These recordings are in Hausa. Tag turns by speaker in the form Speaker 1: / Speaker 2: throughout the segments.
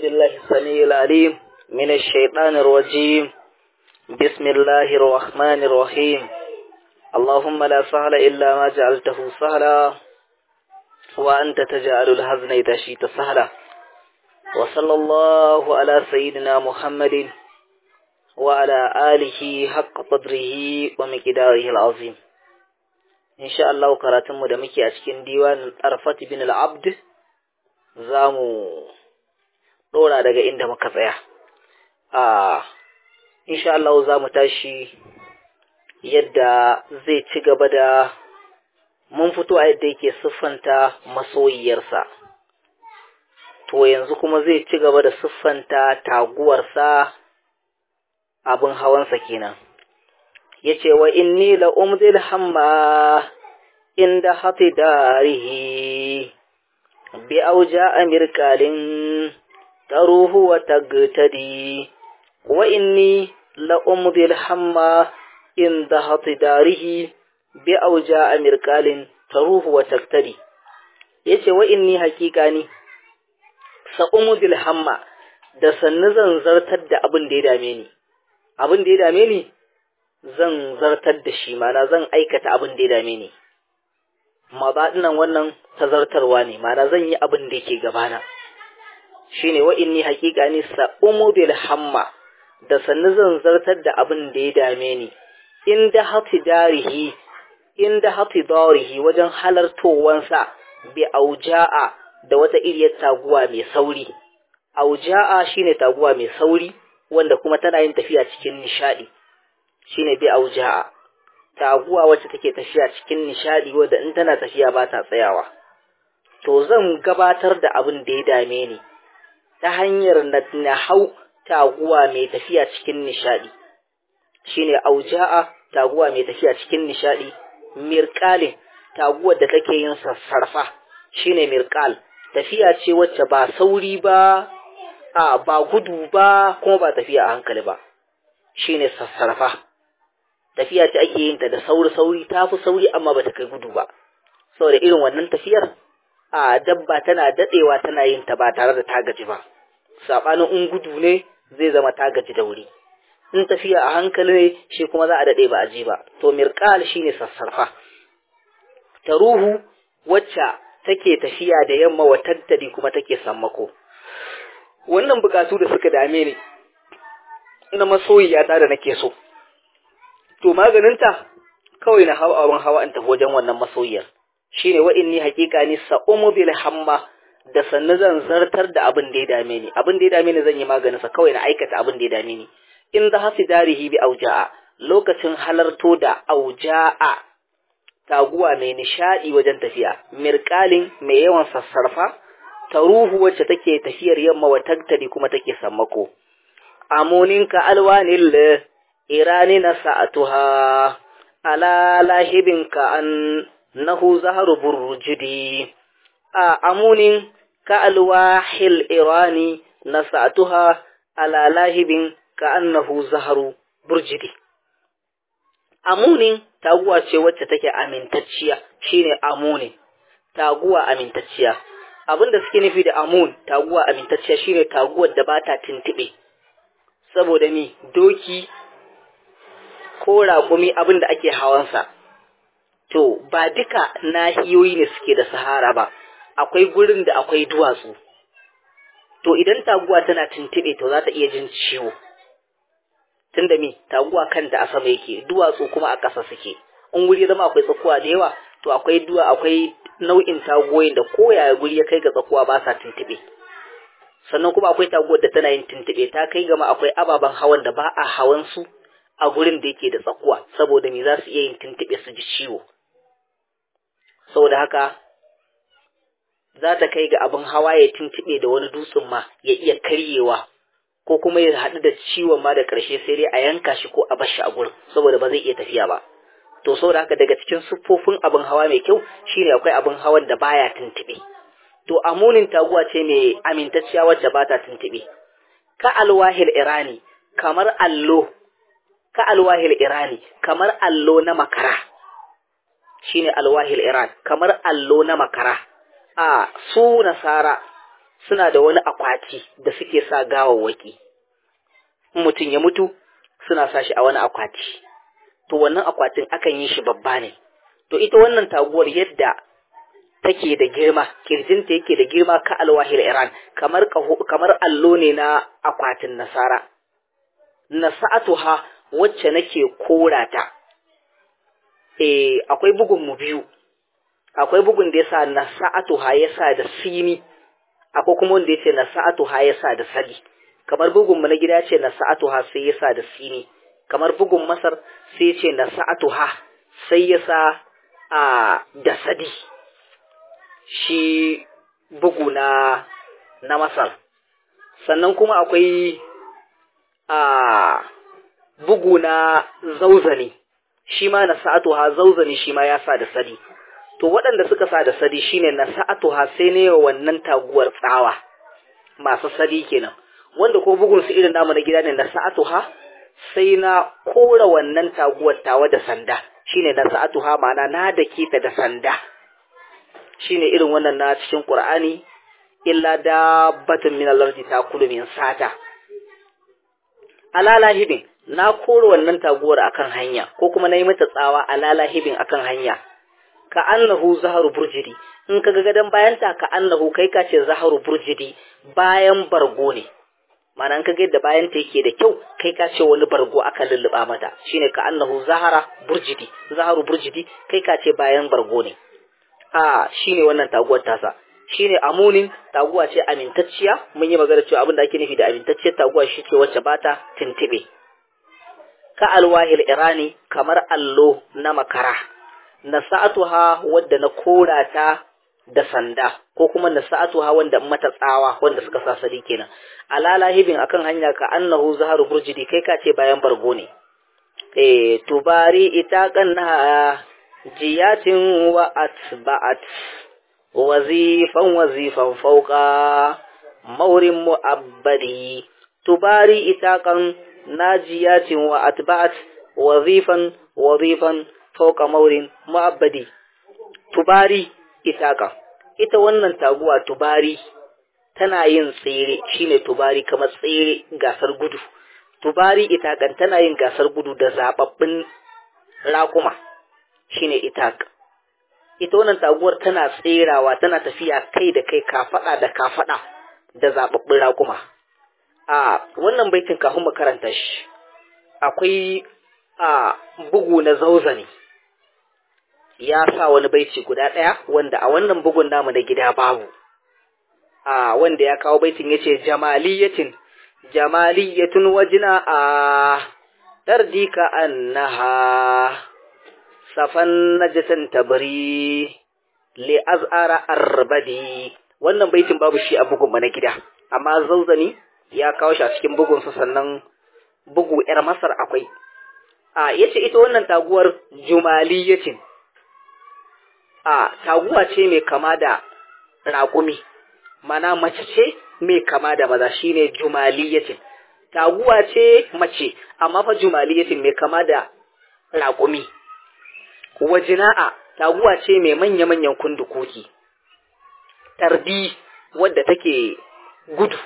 Speaker 1: بالله السميع العليم من الشيطان الرجيم بسم الله الرحمن الرحيم اللهم لا سهل إلا ما جعلته سهلا وأنت تجعل الحزن إذا شئت سهلا وصلى الله على سيدنا محمد وعلى آله حق قدره ومقداره العظيم إن شاء الله كراتم دمكي أشكين ديوان أرفت بن العبد زامو ɗora daga inda muka tsaya. A insha Allah za mu tashi yadda zai ci gaba da mun fito a yadda yake siffanta masoyiyarsa. To yanzu kuma zai ci gaba da siffanta taguwarsa abin hawansa kenan. Ya ce wa inni la umzil hamma inda hati darihi bi auja amirkalin تروه وتقتدي وإني لأمضي الحمى إن ذهط داره بأوجاء مركال تروه وتقتدي yace wa inni hakika ni sa'umudil hamma da sannu zan zartar da abin da ya dame ni abin da ya dame ni zan zartar da shi mana zan aikata abin da ya dame ni mabaɗinan wannan tazartarwa ne mana zan yi abin da yake gabana shine wa inni haƙiƙa ni sa'umu bil hamma da sannu zan zartar da abin da ya dame ni inda hati darihi inda hati darihi wajen halartowansa bi auja'a da wata iriyar taguwa mai sauri auja'a shine taguwa mai sauri wanda kuma tana yin tafiya cikin nishadi shine bi auja'a taguwa wacce take tafiya cikin nishadi wanda in tana tafiya ba ta tsayawa to zan gabatar da abin da ya dame ni ta hanyar na hau taguwa mai tafiya cikin nishadi shine auja'a taguwa mai tafiya cikin nishadi mirqalin taguwar da take yin sassarfa shine mirqal tafiya ce wacce ba sauri ba a ba gudu ba kuma ba tafiya a hankali ba shine sassarfa tafiya ce ake yin ta da sauri sauri tafi sauri amma bata kai gudu ba saboda irin wannan tafiyar a dabba tana dadewa tana yin ta ba tare da ta gaji ba sabanin in gudu ne zai zama ta gaji da wuri in tafiya a hankali ne shi kuma za a dade ba a je ba to mirqal shine sassarfa ta ruhu wacce take tafiya da yamma wa tattali kuma take sammako wannan bukatu da suka dame ni ina masoyiya ta da nake so to maganinta kawai na hawa abin hawa in tafi wajen wannan masoyiyar shine wa inni haqiqa ni sa'umu bil hamma da sannu zan zartar da abin da ya dame ni abin da ya dame ni zan yi maganin sa kawai na aikata abin da ya dame ni in za hasi darihi bi auja'a lokacin halarto da auja'a taguwa mai nishadi wajen tafiya mirqalin mai yawan sassarfa taruhu wacce take tafiyar yamma wa tagtari kuma take sammako amuninka alwanil irani na sa'atuha ala lahibinka an nahu zaharu burjidi a amunin ka alwahil irani nasatuha ala lahibin ka annahu zaharu burjidi amunin taguwa ce wacce take amintacciya shine amunin taguwa amintacciya abinda suke nufi da amun taguwa amintacciya shine taguwar da bata tuntube saboda ni doki ko raƙumi abinda ake hawansa to ba duka nahiyoyi ne suke da sahara ba akwai gurin da akwai duwatsu to idan taguwa tana tuntube to za ta iya jin ciwo tunda me taguwa kanta a sama yake duwatsu kuma a ƙasa suke in guri zama akwai tsakuwa da yawa to akwai duwa akwai nau'in tagoyin da koyaya guri ya kai ga tsakuwa ba sa tuntube sannan kuma akwai taguwar da tana yin tuntube ta kai gama akwai ababen hawan da ba a hawan su a gurin da yake da tsakuwa saboda me za su iya yin tuntube su ji ciwo saboda haka za ta kai ga abin hawa ya tuntuɓe da wani dutsen ma ya iya karyewa ko kuma ya haɗu da ciwon ma da ƙarshe sai dai a yanka shi ko a bashi a gurin saboda ba zai iya tafiya ba to saboda haka daga cikin siffofin abin hawa mai kyau shine akwai abin hawan da baya tuntuɓe to amunin taguwa ce mai amintacciya wacce ba ta tuntuɓe ka alwahil irani kamar allo ka alwahil irani kamar allo na makara shine alwahil iran kamar allo na makara a su nasara suna da wani akwati da suke sa gawawwaki in mutum ya mutu suna sa shi a wani akwati to wannan akwatin akan yi shi babba ne to ita wannan taguwar yadda take da girma kirjinta yake da girma ka alwahir iran kamar kamar allo ne na akwatin nasara nasa'atuha wacce nake korata eh akwai bugun mu biyu akwai bugun da yasa nasa'atuha yasa da sini akwai kuma wanda yace nasa'atuha yasa da sadi kamar bugun mu na gida ce nasa'atuha sai yasa da sini kamar bugun masar sai yace nasa'atuha sai yasa a da sadi shi bugu na na masar sannan kuma akwai a bugu na zauzani shi ma na sa'atuha zauzani shi ma ya sa da sadi to waɗanda suka sa da sadi shine na sa'atuha sai ne wannan taguwar tsawa masu sadi kenan wanda ko bugun su irin namu na gida ne na sa'atuha sai na kora wannan taguwar tawa da sanda shine na sa'atuha ma'ana na dake ta da sanda shine irin wannan na cikin Qur'ani illa dabbatun min al-ardi takulu min sata alala hibin na kore wannan taguwar akan hanya ko kuma na yi mata tsawa alala hibin akan hanya ka annahu zaharu burjidi in kaga gadan bayanta ka annahu kai ka ce zaharu burjidi bayan bargo ne ma'ana in kaga yadda bayanta yake da kyau kai ka ce wani bargo aka lulluba mata shine ka annahu zahara burjidi zaharu burjidi kai ka ce bayan bargo ne a shine wannan taguwar tasa shine amunin taguwa ce amintacciya mun yi magana cewa abin da ake nufi da amintacciyar taguwa shi ce wacce bata tintibe ka alwahil irani kamar allo na makara nasa'atuha wadda na kora ta da sanda ko kuma nasa'atuha wanda mata tsawa wanda suka sa sadi kenan alala hibin akan hanya ka annahu zaharu burjidi kai ka ce bayan bargo ne eh tubari ita kanna jiyatin wa atba'at wazifan wazifan fauka maurin mu'abbadi tubari itakan najiyatin wa atba'at wazifan wazifan fauka maurin mu'abbadi tubari itakan ita wannan taguwa tubari tana yin tsere shine tubari kamar tsere gasar gudu tubari itakan tana yin gasar gudu da zababbin raƙuma shine itak ita wannan taguwar tana tserawa tana tafiya kai da kai kafada da kafada da zababbin raƙuma a wannan baitin kafin mu karanta shi akwai a bugu na zauzani ya sa wani baiti guda ɗaya wanda a wannan bugun namu na gida babu a wanda ya kawo baitin yace jamaliyatin jamaliyatun wajina a tardika annaha safan najatan tabri li az'ara arbadi wannan baitin babu shi a bugun na gida amma zauzani ya kawo shi a cikin bugun sa sannan bugu yar masar akwai a yace ita wannan taguwar jumaliyatin a taguwa ce mai kama da raƙumi mana mace ce mai kama da maza shine jumaliyatin taguwa ce mace amma fa jumaliyatin mai kama da raƙumi wajina'a taguwa ce mai manya-manyan kundukoki tarbi wadda take gudu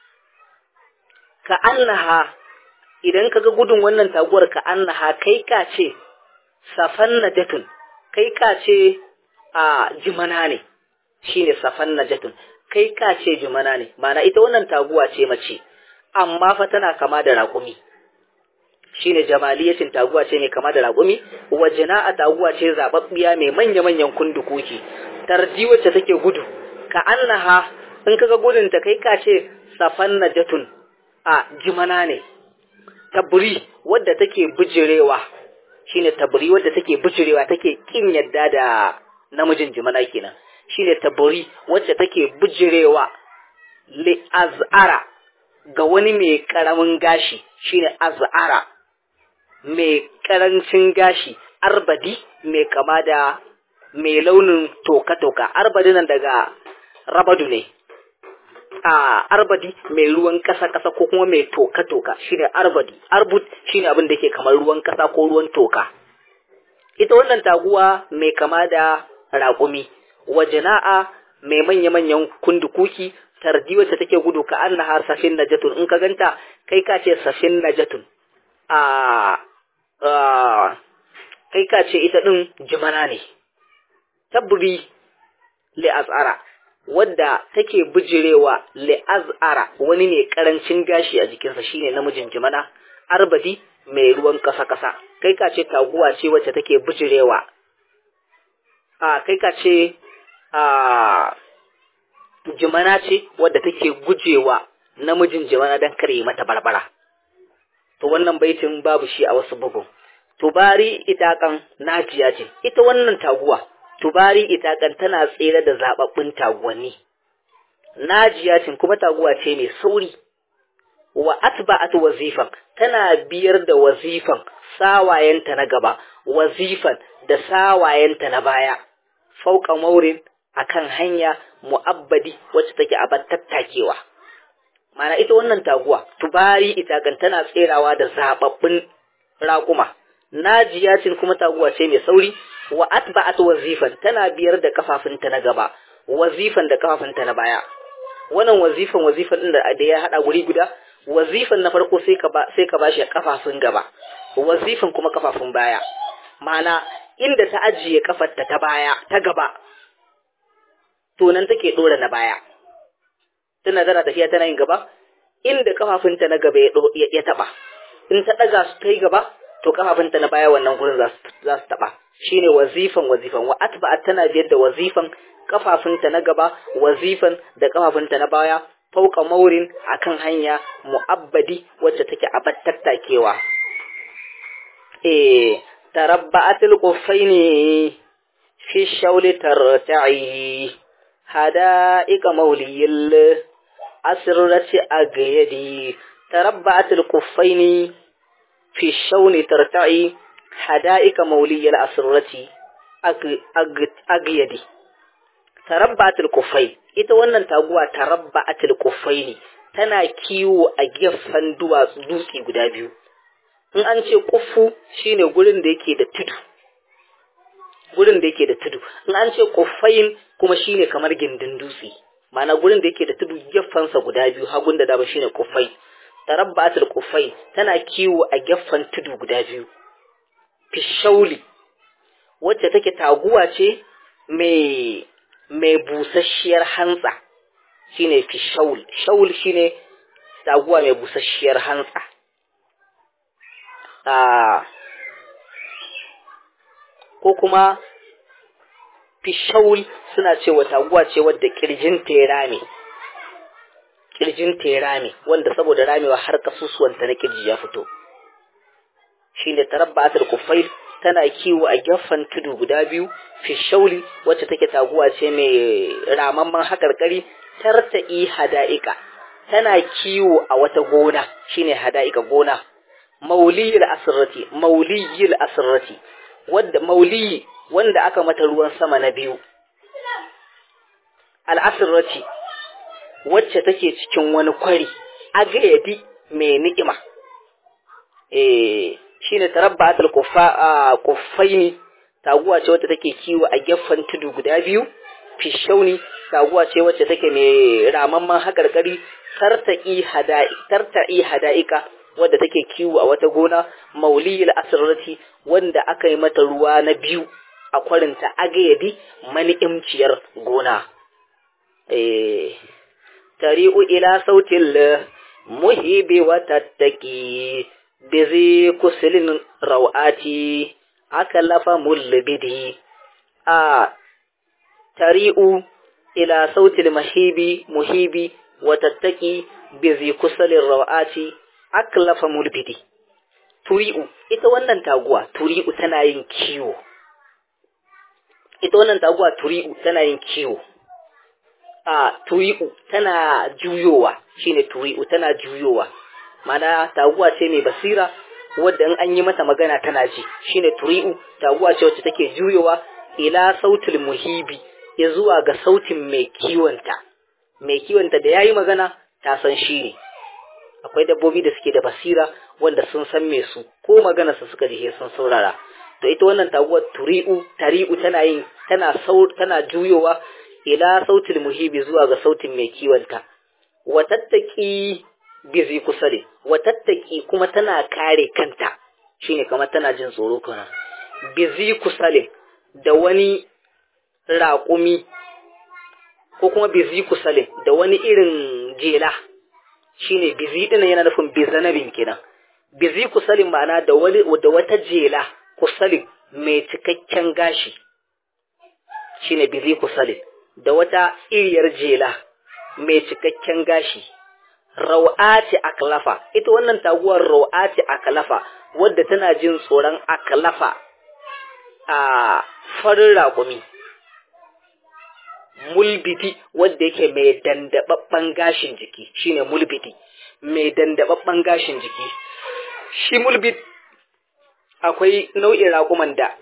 Speaker 1: ka annaha idan kaga gudun wannan taguwar ka annaha kai ka ce safan najatun kai ka ce a jimana ne shine safan najatun kai ka ce jimana ne mana ita wannan taguwa ce mace amma fa tana kama da raƙumi shine jamaliyatin taguwa ce mai kama da raƙumi wajina a taguwa ce zababbiya mai manya-manyan kundukoki tarji wacce take gudu ka annaha in kaga gudun ta kai ka ce safan najatun a jimana ne tabri wadda take bijirewa shine tabri wadda take bijirewa take kin yadda da namijin jimana kenan shine tabri wacce take bijirewa li az'ara ga wani mai karamin gashi shine az'ara mai karancin gashi arbadi mai kama da mai launin toka-toka arbadi nan daga rabadu ne a arbadi mai ruwan kasa-kasa ko kuma mai toka-toka shine arbadi arbut shine abin da ke kamar ruwan kasa ko ruwan toka ita wannan taguwa mai kama da raƙumi wajina'a mai manya-manyan kundukuki tardi wacce take gudu ka annaha safin najatun in ka ganta kai ka ce safin najatun a kai ka ce ita din jimana ne tabri li azara wadda take bijirewa li azara wani ne karancin gashi a jikinsa shine namijin jimana arbadi mai ruwan kasa-kasa kai ka ce taguwa ce wacce take bijirewa a kai ka ce a jimana ce wadda take gujewa namijin jimana don kare mata barbara to wannan baitin babu shi a wasu bugun tubari itakan najiya ce ita wannan taguwa tubari itakan tana tsere da zababbun taguwanni najiya ce kuma taguwa ce mai sauri wa atba'at wazifan tana biyar da wazifan sawayenta na gaba wazifan da sawayenta na baya fauka maurin akan hanya mu'abbadi wacce take a tattakewa mana ita wannan taguwa tubari ita kan tana tserawa da zababbin raƙuma najiyatin kuma taguwa ce mai sauri wa atba'at wazifan tana biyar da kafafunta na gaba wazifan da kafafunta na baya wannan wazifan wazifan din da ya hada guri guda wazifan na farko sai ka ba sai ka bashi kafafun gaba wazifan kuma kafafun baya mana inda ta ajiye kafarta ta baya ta gaba to nan take dora na baya tana tana tafiya tana yin gaba inda kafafunta na gaba ya, ya taba in ta daga su kai gaba to kafafunta na baya wannan gurin za su za su taba shine wazifan wazifan wa atba'at tana biyar da wazifan kafafunta na gaba wazifan da kafafunta na baya fauka maurin akan hanya mu'abbadi wacce take abar tattakewa eh tarabba'atul quffaini fi shawli tarta'i hada'iqa mawliyil asrati agayadi tarabba'atul quffaini fi shawli tarta'i hada'iqa mawliyil asrati agayadi tarabba'atul quffai ita wannan taguwa tarabba'atul quffaini tana kiwo a gefen duwatsu dutse guda biyu in an ce kuffu shine gurin da yake da tudu gurin da yake da tudu in an ce kuffain kuma shine kamar gindin dutse ma'ana gurin da yake da tudu gefensa guda biyu hagun da dama shine kuffai tarabbatul kuffai tana kiwo a gefen tudu guda biyu fishauli wacce take taguwa ce mai mai busasshiyar hantsa shine fishaul shaul shine taguwa mai busasshiyar hantsa ko kuma fishaul suna cewa taguwa ce wadda kirjin ya rame kirjin ya rame wanda saboda ramewa har kasusuwanta na kirji ya fito shine tarabbatul kufail tana kiwo a gefen tudu guda biyu fishauli wacce take taguwa ce mai ramamman hakarkari tarta'i hada'ika tana kiwo a wata gona shine hada'ika gona mauliyil asirrati mauliyil asirrati wadda mauliyi wanda aka mata ruwan sama na biyu al'asirrati wacce take cikin wani kwari agayadi mai ni'ima eh shine tarabbatul kuffa kuffaini taguwa ce wacce take kiwo a gefen tudu guda biyu fishauni taguwa ce wacce take mai ramamman hakarkari tarta'i hada'i tarta'i hada'ika wadda take kiwo a wata gona mauliyil asrarati wanda aka yi mata ruwa na biyu a kwarinta agayadi mani'imciyar gona eh tari'u ila sautil muhibi wa tattaki bizi kusilin rawati aka lafa mullibidi a tari'u ila sautil mahibi muhibi wa tattaki bizi kusilin rawati aka lafa mulbidi turi'u ita wannan taguwa turi'u tana yin kiwo ita wannan taguwa turi'u tana yin kiwo a turi'u tana juyowa shine turi'u tana juyowa mana taguwa ce mai basira wadda in an yi mata magana tana ji shine turi'u taguwa ce wacce take juyowa ila sautul muhibi ya zuwa ga sautin mai kiwonta mai kiwonta da yayi magana ta san shi ne akwai dabbobi da suke da basira wanda sun san me su ko magana su suka ji sun saurara to ita wannan taguwar turi'u tari'u tana yin tana saur tana juyowa ila sautil muhibi zuwa ga sautin mai kiwonta wa tattaki bizi kusare wa tattaki kuma tana kare kanta shine kamar tana jin tsoro kana bizi kusale da wani raƙumi ko kuma bizi kusale da wani irin jela shine bizi din yana nufin bizanabin kenan bizi kusalin ma'ana da wani da wata jela kusalin mai cikakken gashi shine bizi kusalin da wata iriyar jela mai cikakken gashi raw'ati aklafa ita wannan taguwar raw'ati aklafa wadda tana jin tsoron aklafa a farin raƙumi mulbiti wadda yake mai dandababban gashin jiki shine mulbiti mai dandababban gashin jiki shi mulbit akwai nau'in raƙuman da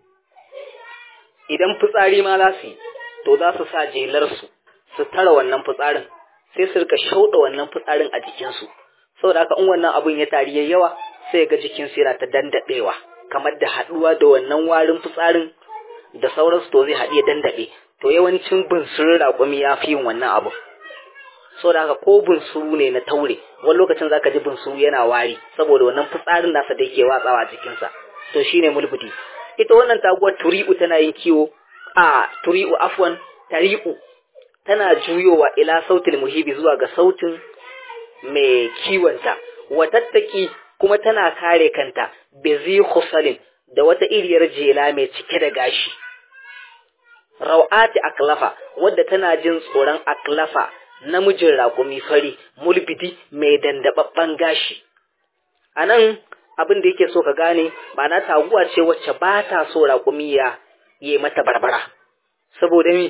Speaker 1: idan fitsari ma za su yi to za su sa jelarsu su tara wannan fitsarin sai su rika shauɗa wannan fitsarin a jikinsu saboda haka in wannan abun ya tari yayi yawa sai ga jikinsu yana ta dandaɗewa kamar da haɗuwa da wannan warin fitsarin da sauransu to zai haɗu ya dandaɗe to yawancin bunsurin raƙumi ya fi yin wannan abu saboda haka ko bunsuru ne na taure wani lokacin zaka ji bunsuru yana wari saboda wannan fitsarin nasa da yake watsawa a jikinsa to shine mulbuti ita wannan taguwar turi'u tana yin kiwo a turi'u afwan tari'u tana juyowa ila sautin muhibi zuwa ga sautin mai kiwonta watattaki kuma tana kare kanta bizi khusalin da wata iriyar jela mai cike da gashi rawati aklafa wadda tana jin tsoron aklafa namijin raƙumi fari mulbidi mai dandababban gashi anan abin da yake so ka gane ba na taguwa ce wacce ba ta so raƙumi ya yi mata barbara saboda mi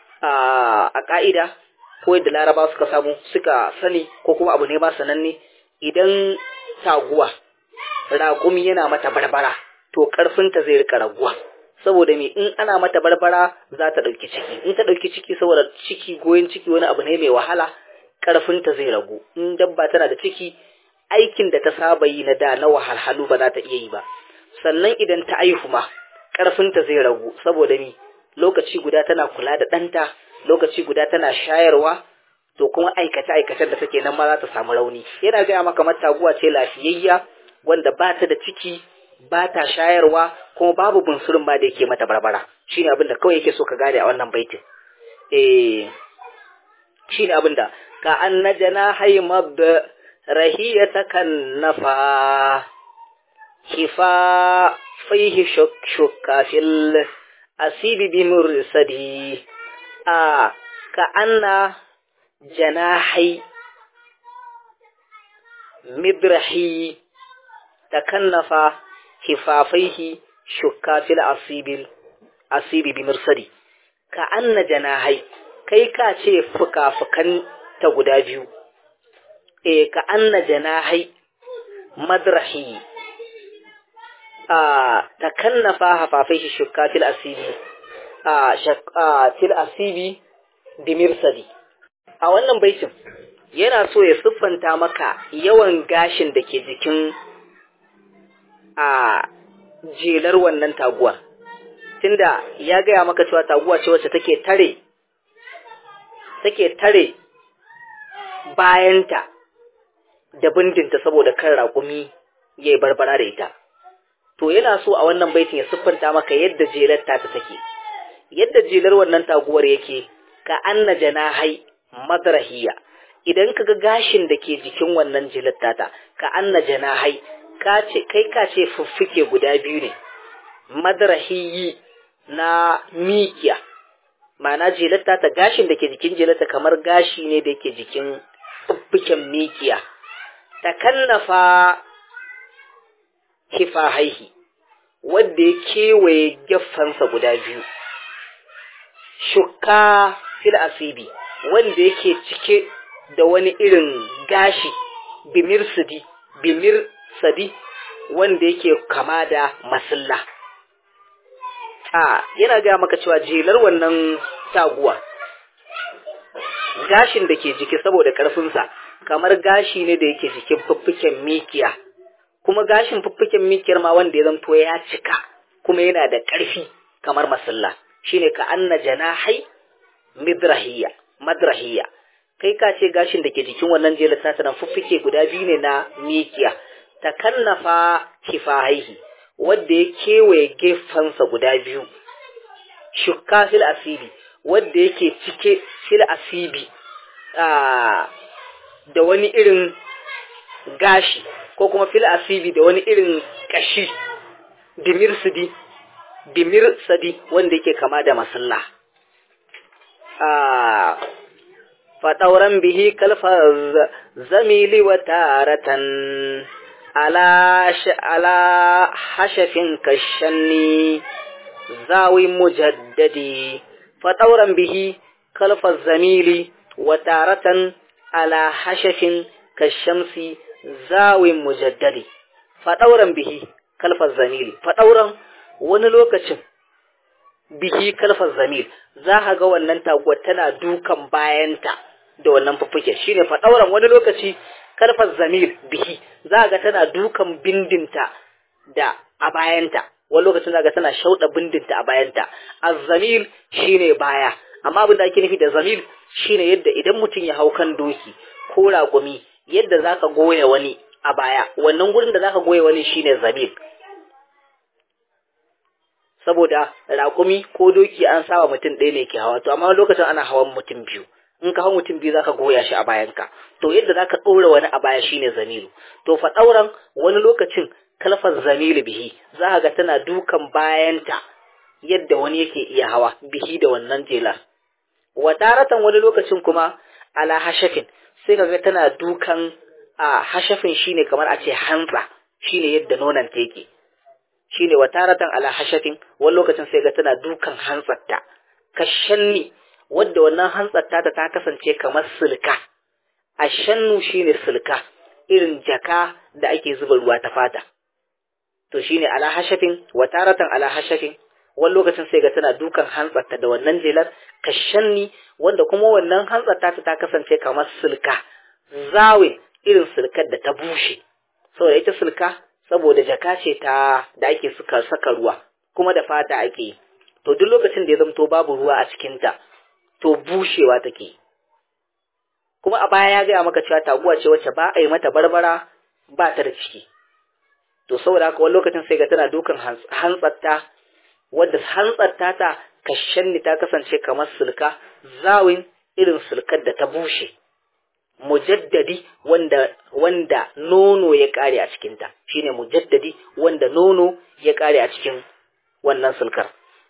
Speaker 1: a ƙa'ida ko yadda laraba suka samu suka sani ko kuma abu ne ba sananne idan taguwa raƙumi yana mata barbara to ƙarfinta zai rika raguwa saboda me in ana mata barbara za ta ɗauki ciki in ta ɗauki ciki saboda ciki goyon ciki wani abu ne mai wahala ƙarfinta zai ragu in dabba tana da ciki aikin da ta saba yi na da na wahalhalu ba za ta iya yi ba sannan idan ta aihu ma ƙarfinta zai ragu saboda ni lokaci guda tana kula da ɗanta lokaci guda tana shayarwa to kuma aikace aikacen da take nan ma za ta samu rauni yana gaya maka mataguwa ce lafiyayya wanda ba ta da ciki ba ta shayarwa kuma babu bunsurin ma da yake mata barbara shine abin da kawai yake so ka gane a wannan baitin eh shine abin da ka annajana haymab rahiyatakan nafa hifa fihi shukka fil asibi bi mursadi a ka anna janahai midrahi takannafa hifafaihi shukka fil asibil asibi bi mursadi ka anna janahai kai ka ce fuka-fukan ta guda biyu e ka anna janahai madrahi a takannafa hafafaihi shukka fil asibi a fil asibi bi mirsadi a wannan baitin yana so ya siffanta maka yawan gashin da ke jikin a jelar wannan taguwar tunda ya gaya maka cewa taguwa ce wacce take tare take tare bayanta da bindinta saboda kan raƙumi ya yi barbara da ita to yana so a wannan baitin ya siffanta maka yadda jelar ta take yadda jelar wannan taguwar yake ka anna janahai madrahiya idan kaga gashin da ke jikin wannan jelar tata ka anna janahai ka ce kai ka ce fuffuke guda biyu ne madrahiyi na mikiya ma'ana jelar tata gashin da ke jikin jelar ta kamar gashi ne da yake jikin fuffuken mikiya ta kannafa hifahaihi wadda ya kewaye geffansa guda biyu shukka fil asibi wanda yake cike da wani irin gashi bimir sadi bimir sadi wanda yake kama da masilla a yana gaya maka cewa jelar wannan taguwa gashin da ke jiki saboda ƙarfinsa kamar gashi ne da yake jikin fuffuken mikiya kuma gashin fuffuken mikiyar ma wanda ya zanto ya cika kuma yana da ƙarfi kamar masalla shine ka anna janahai midrahiya madrahiya kai ka ce gashin da ke jikin wannan jelar tata nan fuffuke guda biyu ne na mikiya ta kannafa kifahaihi wadda ya kewaye gefensa guda biyu shukka fil asibi wadda yake cike fil asibi da wani irin gashi ko kuma fil asibi da wani irin kashi dimir sidi dimir sadi wanda yake kama da masalla faɗauran bihi kalfa zamili wa taratan ala hashafin kashanni zawi mujaddadi faɗauran bihi kalfa zamili wa taratan ala hashafin kashamsi zawin mujaddadi faɗauran bihi kalfar zamili faɗauran wani lokacin bihi kalfar zamil za ka ga wannan taguwar tana dukan bayanta da wannan fuffuke shine faɗauran wani lokaci kalfar zamil bihi za ga tana dukan bindinta da a bayanta wani lokacin za ga tana shauɗa bindinta a bayanta azzamil shine baya amma abin da ake nufi da zamil shine yadda idan mutum ya hau kan doki ko raƙumi yadda zaka goya wani a baya wannan gurin da zaka goya wani shine zamil saboda raƙumi ko doki an saba mutum ɗaya ne ke hawa to amma lokacin ana hawan mutum biyu in ka hau mutum biyu zaka goya shi a bayanka to yadda zaka ɗora wani a baya shine zamilu to fa ɗauran wani lokacin kalfar zamilu bihi za ga tana dukan bayanta yadda wani yake iya hawa bihi da wannan jelar wadaratan wani lokacin kuma ala hashafin sai kaga tana dukan a hashafin shine kamar a ce hantsa shine yadda nonon ta yake shine wataratan ala hashafin wani lokacin sai ga tana dukan hantsarta kashanni wadda wannan hantsarta ta ta kasance kamar silka ashannu shine silka irin jaka da ake zuba ruwa ta fata to shine ala hashafin wataratan ala hashafin wani lokacin sai ga tana dukan hantsarta da wannan jelar kashanni wanda kuma wannan hantsarta ta ta kasance kamar silka zawin irin silkar da ta bushe saboda ita silka saboda jaka ce ta da ake suka saka ruwa kuma da fata ake yi to duk lokacin da ya zamto babu ruwa a cikinta to bushewa take kuma a baya ya gaya maka cewa taguwa ce wacce ba a yi mata barbara ba ta da ciki to saboda haka wani lokacin sai ga tana dukan hantsarta wadda hantsarta ta kashanni ta kasance kamar sulka zawin irin sulkar da ta bushe mujaddadi wanda wanda nono ya kare a cikinta shine mujaddadi wanda nono ya kare a cikin wannan sulkar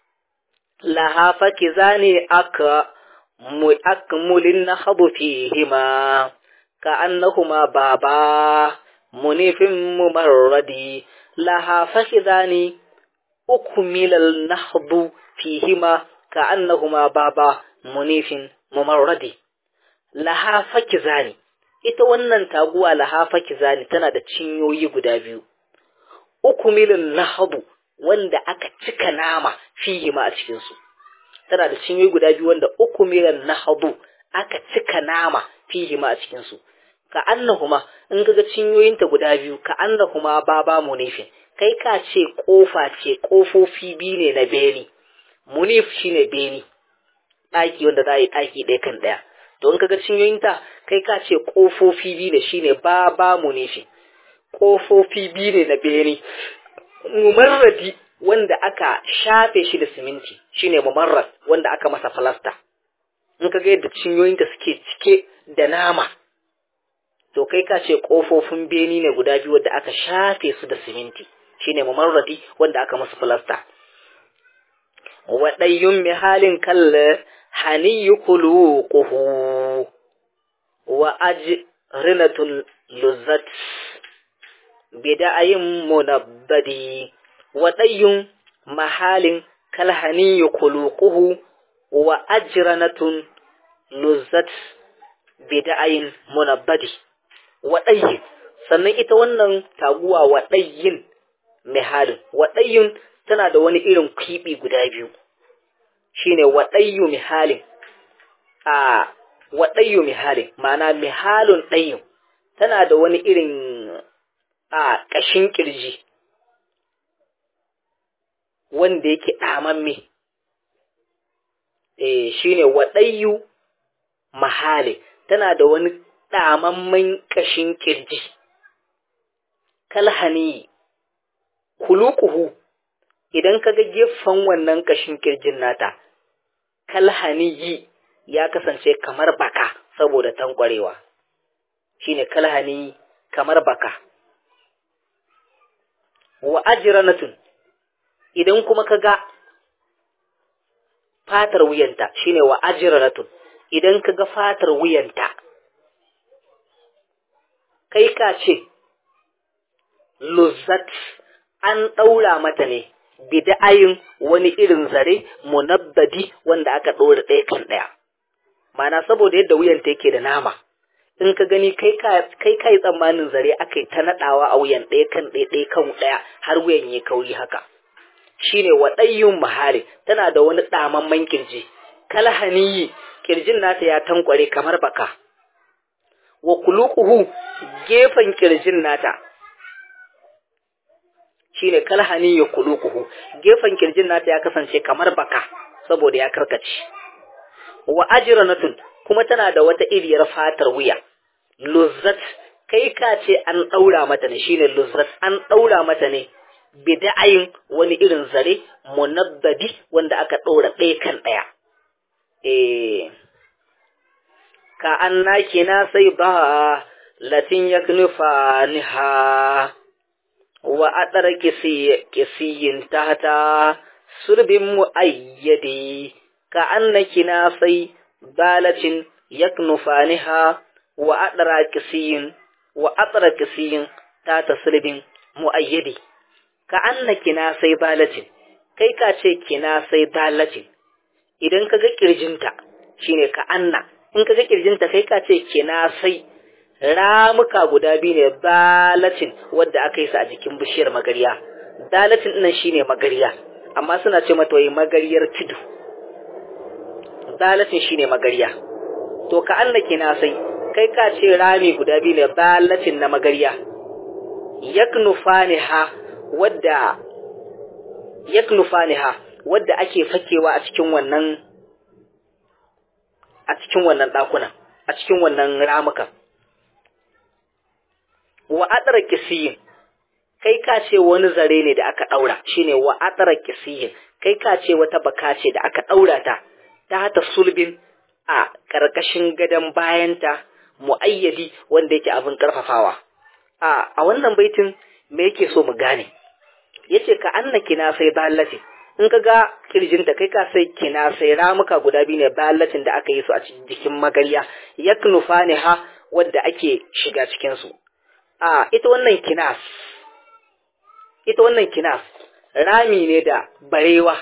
Speaker 1: laha fakizani aka mu akmulin nahbu fihima ka annahuma baba munifin mumarradi laha fakizani ukmilal nahbu fihima ka annahuma baba munifin mumarradi laha fakizani ita wannan taguwa laha fakizani tana da cinyoyi guda biyu uku milin nahabu wanda aka cika nama fihi ma a cikin su tana da cinyoyi guda biyu wanda uku milin nahabu aka cika nama fihi ma a cikin su ka annahuma in kaga cinyoyinta guda biyu ka annahuma baba munifin kai ka ce kofa ce kofofi biyu ne na beni munif shine beni ɗaki wanda za a yi ɗaki ɗaya kan ɗaya don kaga cinyoyinta kai ka ce ƙofofi biyu ne shine ba ba mu ne shi ƙofofi biyu ne na bene mumarradi wanda aka shafe shi da siminti shine mumarrad wanda aka masa falasta in kaga yadda cinyoyinta suke cike da nama to kai ka ce ƙofofin bene ne guda biyu wanda aka shafe su da siminti shine mumarradi wanda aka masa falasta waɗayyun mihalin kalla haniyu kuluquhu wa ajrinatul luzat bida'ayin munabbadi wa dayyun mahalin kalhaniyu kuluquhu wa ajranatun luzat bida'ayin munabbadi wa dayyin sannan ita wannan taguwa wa dayyin mihalin wa dayyun tana da wani irin kibi guda biyu shine waɗayyu mihalin a waɗayyu mihalin ma'ana mihalun ɗayyu tana da wani irin a ƙashin ƙirji wanda yake ɗamamme eh shine waɗayyu mahali tana da wani ɗamamman ƙashin kirji kalhani kulukuhu idan ka ga gefen wannan ƙashin kirjin nata kalhaniyi ya kasance kamar baka saboda tankwarewa shine kalhani kamar baka wa ajranatun idan kuma ka ga fatar wuyanta shine wa ajranatun idan ka ga fatar wuyanta kai ka ce luzzat an ɗaura mata ne bida'ayin wani irin zare munabbadi wanda aka ɗora ɗaya kan ɗaya mana saboda yadda wuyanta yake da nama in ka gani kai kai tsammanin zare aka yi ta naɗawa a wuyan ɗaya kan ɗaya ɗaya kan ɗaya har wuyan ya kauri haka shine waɗayyun mahari tana da wani ɗamamman kirji kalhaniyi kirjin nata ya tankware kamar baka wa kuluquhu gefen kirjin nata shine kalhani ya kuluquhu gefen kirjin nata ya kasance kamar baka saboda ya karkace wa ajranatun kuma tana da wata iriyar fatar wuya luzzat kai ka ce an daura mata ne shine luzzat an daura mata ne bida'ayin wani irin zare munabbadi wanda aka ɗora ɗaya kan ɗaya eh ka annaki na sai ba latin yaknufa niha wa adar kisiyin tahta surbin muayyadi ka annaki na sai balatin yaknufa niha wa adara kisiyin wa adara kisiyin tahta surbin muayyadi ka anna kina sai balatin kai ka ce kina sai balatin idan ka ga kirjinta shine ka anna in ka ga kirjinta kai ka ce kina sai ramuka guda biyu ne balatin wadda aka yi su a jikin bishiyar magariya dalatin ɗinnan shine magariya amma suna ce mata wai magariyar tudu dalatin shine magariya to ka anna kina sai kai ka ce rami guda biyu ne balatin na magariya yaknufaniha wadda yaknufaniha wadda ake fakewa a cikin wannan a cikin wannan dakunan a cikin wannan ramukan wa adara kisiyin kai ka ce wani zare ne da aka daura shine wa adara kisiyin kai ka ce wata baka ce da aka daura ta ta hata sulbin a karkashin gadon bayanta muayyadi wanda yake abin karfafawa a a wannan baitin me yake so mu gane yace ka anna kina sai ballati in ka ga kirjinta kai ka sai kina sai ramuka guda biyu ne ballatin da aka yi su a jikin magariya yaknufa ne ha wadda ake shiga cikin su a ita wannan kinas ita wannan kinas rami ne da barewa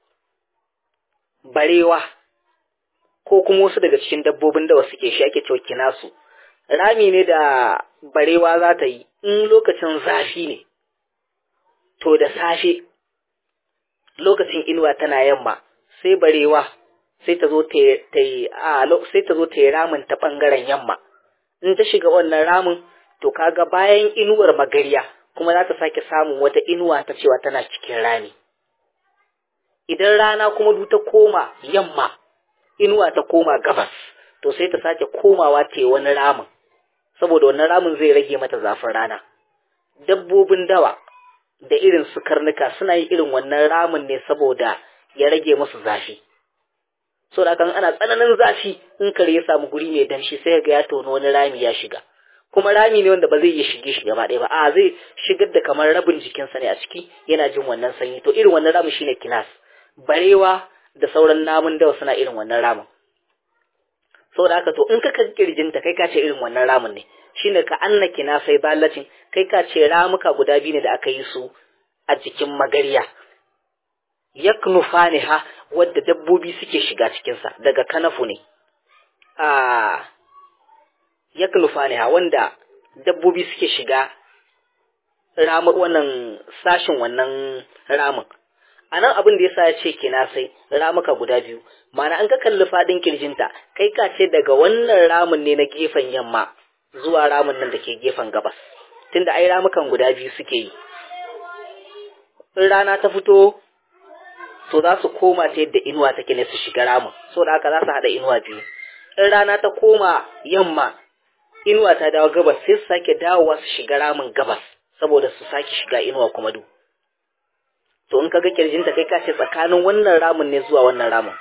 Speaker 1: barewa ko kuma wasu daga cikin dabbobin da suke shi ake cewa kinasu rami ne da barewa za ta yi in lokacin zafi ne to da safe lokacin inuwa tana yamma sai barewa sai ta zo ta yi a sai ta zo ta yi ramin ta bangaren yamma in ta shiga wannan ramin to kaga bayan inuwar magariya kuma za ta sake samun wata inuwa ta cewa tana cikin rami idan rana kuma du ta koma yamma inuwa ta koma gabas to sai ta sake komawa ta yi wani ramin saboda wannan ramin zai rage mata zafin rana dabbobin dawa da irin su karnuka suna yi irin wannan ramin ne saboda ya rage musu zafi so da kan ana tsananin zafi in kare ya samu guri mai danshi sai ga ya tono wani rami ya shiga kuma rami ne wanda ba zai iya shige shi gaba ɗaya ba a zai shigar da kamar rabin jikinsa ne a ciki yana jin wannan sanyi to irin wannan ramin shine kinas barewa da sauran namun dawa suna irin wannan ramin saboda haka to in ka kan kirjinta kai ka ce irin wannan ramin ne shine ka anna kinasai ballacin kai ka ce ramuka guda biyu ne da aka yi su a jikin magariya yaknufaniha wadda dabbobi suke shiga cikinsa daga kanafu ne a yaknufaniha wanda dabbobi suke shiga ramu wannan sashin wannan ramin a nan abin da ya sa ya ce kina sai ramuka guda biyu mana an ka kalli faɗin kirjinta kai ka ce daga wannan ramin ne na gefen yamma zuwa ramin nan da ke gefen gabas tunda ai ramukan guda biyu suke yi in rana ta fito to za su koma ta yadda inuwa take ne su shiga ramin so da haka za su haɗa inuwa biyu in rana ta koma yamma inuwa ta dawo gabas sai su sake dawowa su shiga ramin gabas saboda su sake shiga inuwa kuma du to in kaga kirjinta kai ka ce tsakanin wannan ramin ne zuwa wannan ramin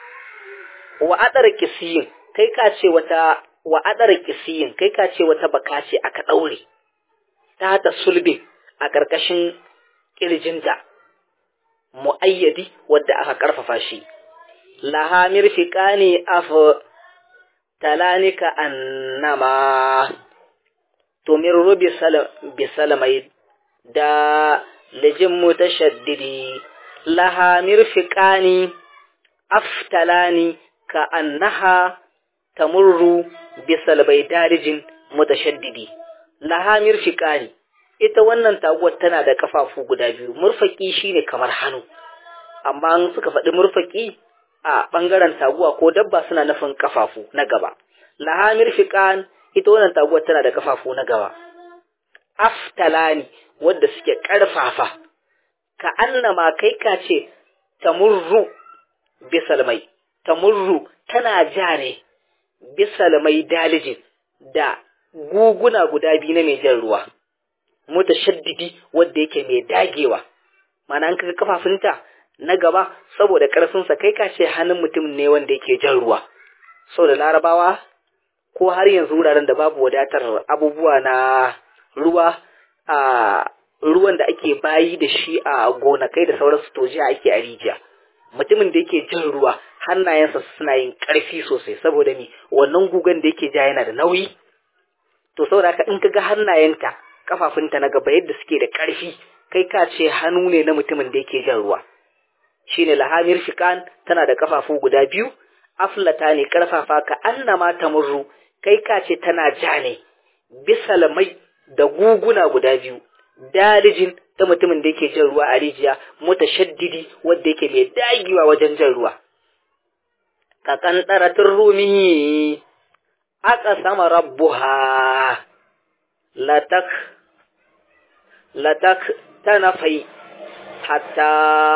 Speaker 1: wa adar kisiyin kai ka ce wata wa adar kisiyin kai ka ce wata baka ce aka daure ta ta sulbin a ƙarƙashin kirjinta mu'ayyadi wadda aka karfafa shi laha mirfiqani af talanika annama tumirru bi salam bi salamai da lijin mutashaddidi laha mirfiqani aftalani ka annaha tamurru bi salbai darijin mutashaddidi laha mirfiqani ita wannan taguwar tana da kafafu guda biyu murfaki shine kamar hannu amma an suka faɗi murfaki a ɓangaren taguwa ko dabba suna nufin kafafu na gaba lahamir fiqan ita wannan taguwar tana da kafafu na gaba aftalani wadda suke ƙarfafa ka annama kai ka ce tamurru bisalmai tamurru tana ja ne bisalmai dalijin da guguna guda biyu na mai jan ruwa mutashaddidi wanda yake mai dagewa mana an kaga kafafunta na gaba saboda ƙarfinsa kai ka ce hannun mutum ne wanda yake jan ruwa saboda larabawa ko har yanzu wuraren da babu wadatar abubuwa na ruwa a ruwan da ake bayi da shi a gonakai da sauransu to jiya ake a rijiya mutumin da yake jan ruwa hannayensa suna yin ƙarfi sosai saboda ni wannan gugan da yake ja yana da nauyi to saboda haka in kaga hannayenta kafafunta na gaba yadda suke da ƙarfi kai ka ce hannu ne na mutumin da yake jan ruwa shine lahamir fikan tana da kafafu guda biyu aflata ne karfafa ka annama tamurru kai ka ce tana ja ne bisalmai da guguna guda biyu dalijin ta mutumin da yake jan ruwa a rijiya mutashaddidi wanda yake mai dagewa wajen jan ruwa ka kantaratin rumi aka sama rabbuha latak latak tanafai hatta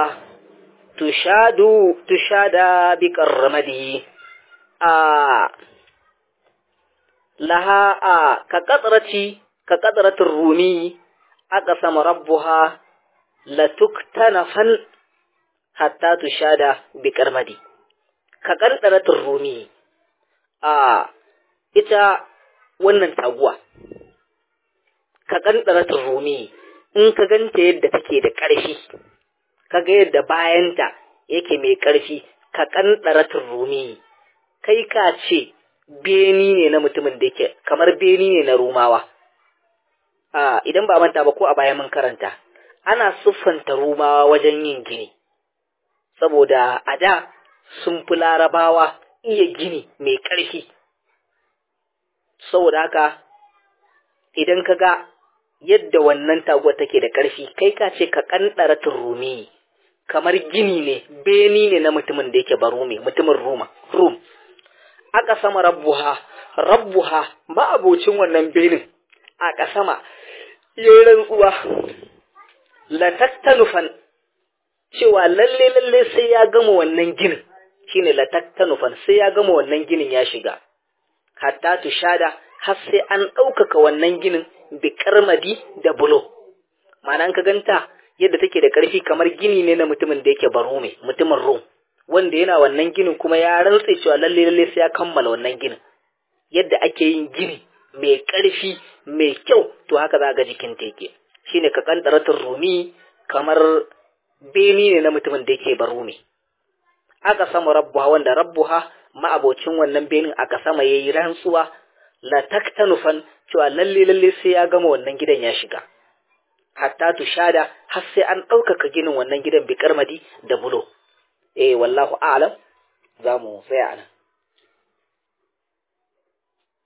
Speaker 1: tushadu tushada bi qarramadi a laha a ka qadrati ka qadratir rumi aka sama rabbuha latuktanafan hatta tushada bi qarmadi ka qadratir rumi a ita wannan taguwa ka qadratir rumi in ka ganta yadda take da ƙarfi kaga yadda bayanta yake mai ƙarfi ka ƙanɗara turrumi kai ka ce beni ne na mutumin da yake kamar beni ne na rumawa a idan ba manta ba ko a baya mun karanta ana siffanta rumawa wajen yin gini saboda a da sun fi larabawa iya gini mai ƙarfi saboda haka idan ka ga yadda wannan taguwa take da ƙarfi kai ka ce ka ƙanɗara turrumi kamar gini ne beni ne na mutumin da yake barumi mutumin ruma rum aka sama rabbuha rabbuha ma'abocin wannan benin aka sama yayin rantsuwa la tattanufan cewa lalle lalle sai ya gama wannan ginin shine la tattanufan sai ya gama wannan ginin ya shiga hatta tushada har sai an ɗaukaka wannan ginin bi karmadi da bulo ma'ana ka ganta yadda take da ƙarfi kamar gini ne na mutumin da yake baro mai mutumin rom wanda yana wannan ginin kuma ya rantse cewa lalle lalle sai ya kammala wannan ginin yadda ake yin gini mai ƙarfi mai kyau to haka za ga jikin ta yake shine ka kantaratul rumi kamar beni ne na mutumin da yake baro mai aka sama rabbuha wanda rabbuha ma'abocin wannan benin aka sama yayi rantsuwa la taktanufan cewa lalle lalle sai ya gama wannan gidan ya shiga hatta tushada har sai an ɗaukaka ginin wannan gidan bi karmadi da bulo eh wallahu a'lam za mu tsaya anan